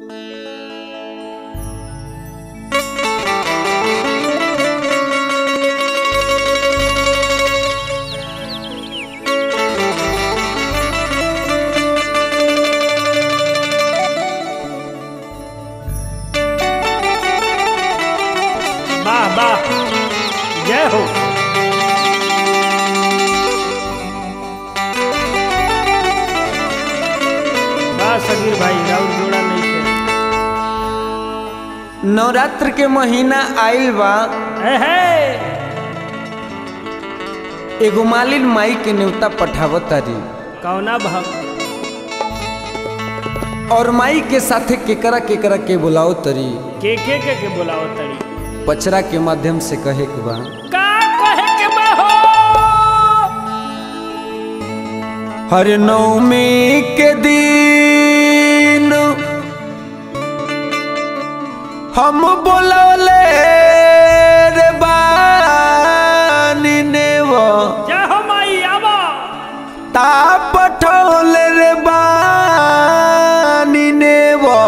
વાહ વાહ જય હો વાહ સગીર ભાઈ રાઉર જોડા નહીં છે नवरात्र के महीना आइल बा હે હે एगो मालिन माई के न्योता पठावत तारी कौना भाव और माई के साथे केकरा केकरा के बुलाओ तरी के के के के बोलाओ तड़ी पचरा के माध्यम से कहे के बा का कहे के बा हो हर नवमी के दिन हम बोलौले रे बानी नेवा जय हो माई आवा ता पठौले रे बानी नेवा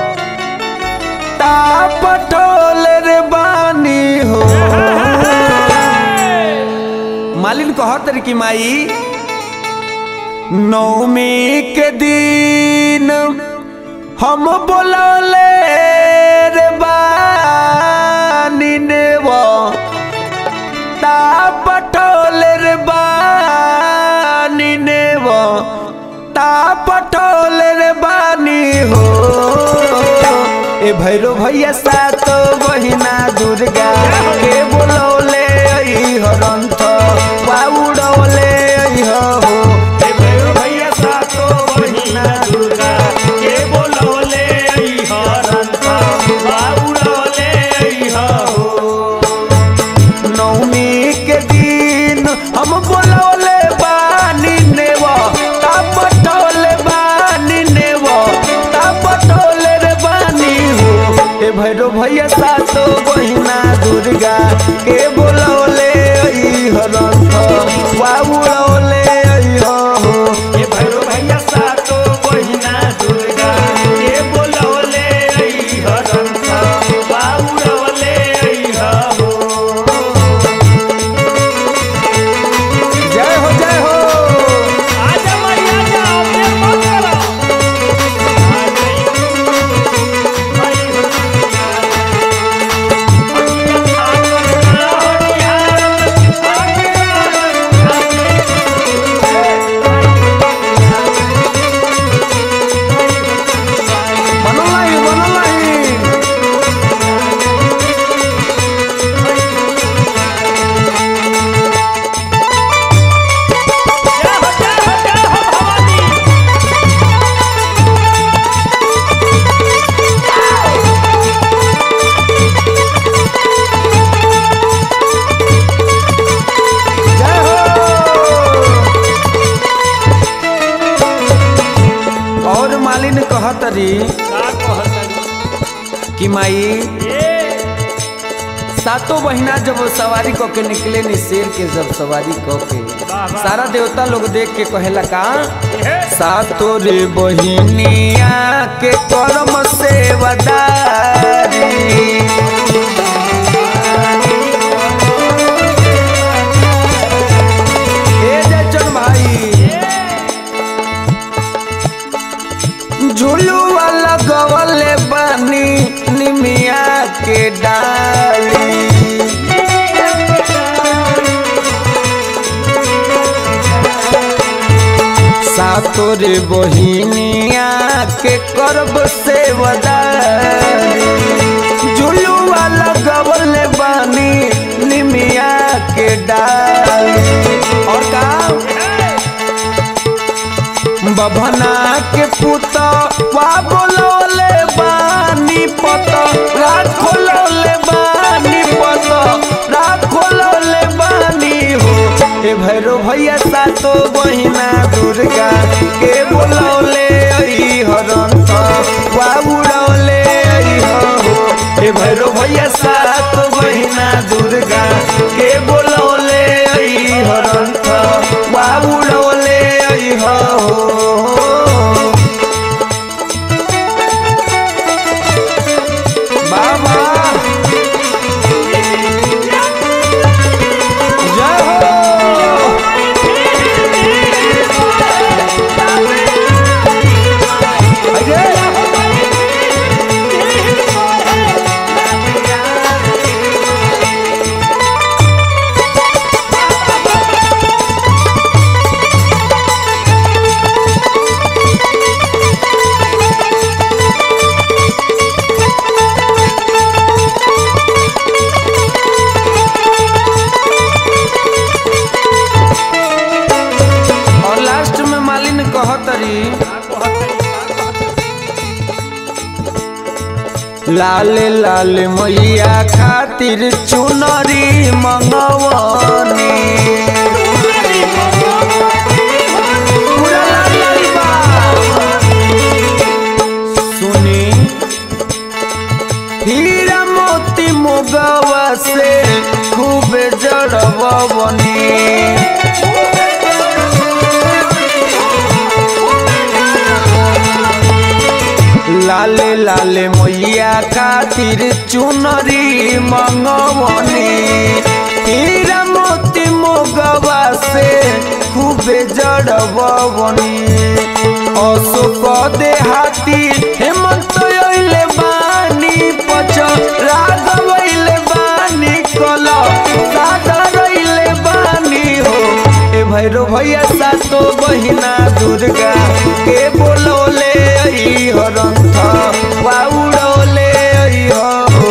ता पठौले रे बानी हो मालिन कहत रही कि माई नवमी के दिन हम बोलौले रे बानी नेवा ता पठौले रे बानी नेवा ता पठौले रे बानी हो ए भैरो भैया सात बहिना दुर्गा के बोलौले आई हरंथ बाउडौले आई हो ए भैरो भैया सात बहिना दुर्गा के बोलौले आई हरंथ बाउडौले आई हो नवमी के दिन हम बोलौले बानी नेव तापटौले बानी नेव तापटौले रे बानी हो ए भैरो भैया सातो बहिना दुर्गा के बोलौले आई हरंथ बाबुलौले आई हो ए भैरो भैया सातो बहिना दुर्गा के बोलौले आई हरंथ बाबुलौले आई हो जय हो जय हो आजा माई आजा अपने मत करो आ गई माई हो बनलाई बनलाई जय हो जय हो जय हो भवानी जय हो और मालिन कहत रही का कहत कि माई ए सातों महीना जब वो सवारी क के निकले नी शेर के जब सवारी क के वाह, वाह। सारा देवता लोग देख के कहेला का ए सातो रे बहिनिया के कर्म सेवदारी ए जयचंद भाई झुलुआ लगवले बानी निमिया के डाली सातोर बहिनिया के करब से झुलुआ लगवले बानी निमिया के डाली और का बभना के पुत वा बोलौले बानी पत राखोलौले बानी पत राखोलौले बानी हो ए भैरो भैया सातो बहिना दुर्गा के बोलौले आई हरंत वा उड़ौले आई हो ए भैरो भैया सातो बहिना दुर्गा के बोलौले आई हरंत वा उड़ौले आई हो लाल लाल मैया खातिर चुनरी मंगवनी पूरा लाल लाल बा। सुनी हीरा मोती मुगवा से खूब जड़बनी लाले लाले मैया खातिर चुनरी मंगवनी हीरा मोती मोगवा से खूबे जड़बनी अशोक देहाती हेमंत अइले बानी पच राघवइले बानी कल सादर अइले बानी हो ए भैरो भैया सातो बहिना दुर्गा के बोलोले आई हरंथ वाउडोले आई हो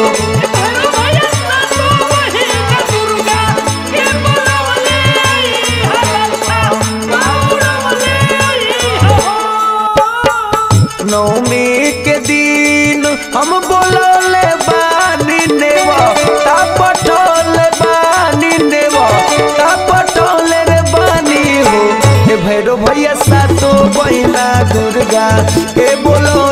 नवमी के दिन हम बोलोले बानी नेवा ता पठोले बानी नेवा ता पठोले रे बानी हो ए भैरो भैया सातो बहिना दुर्गा के बोलो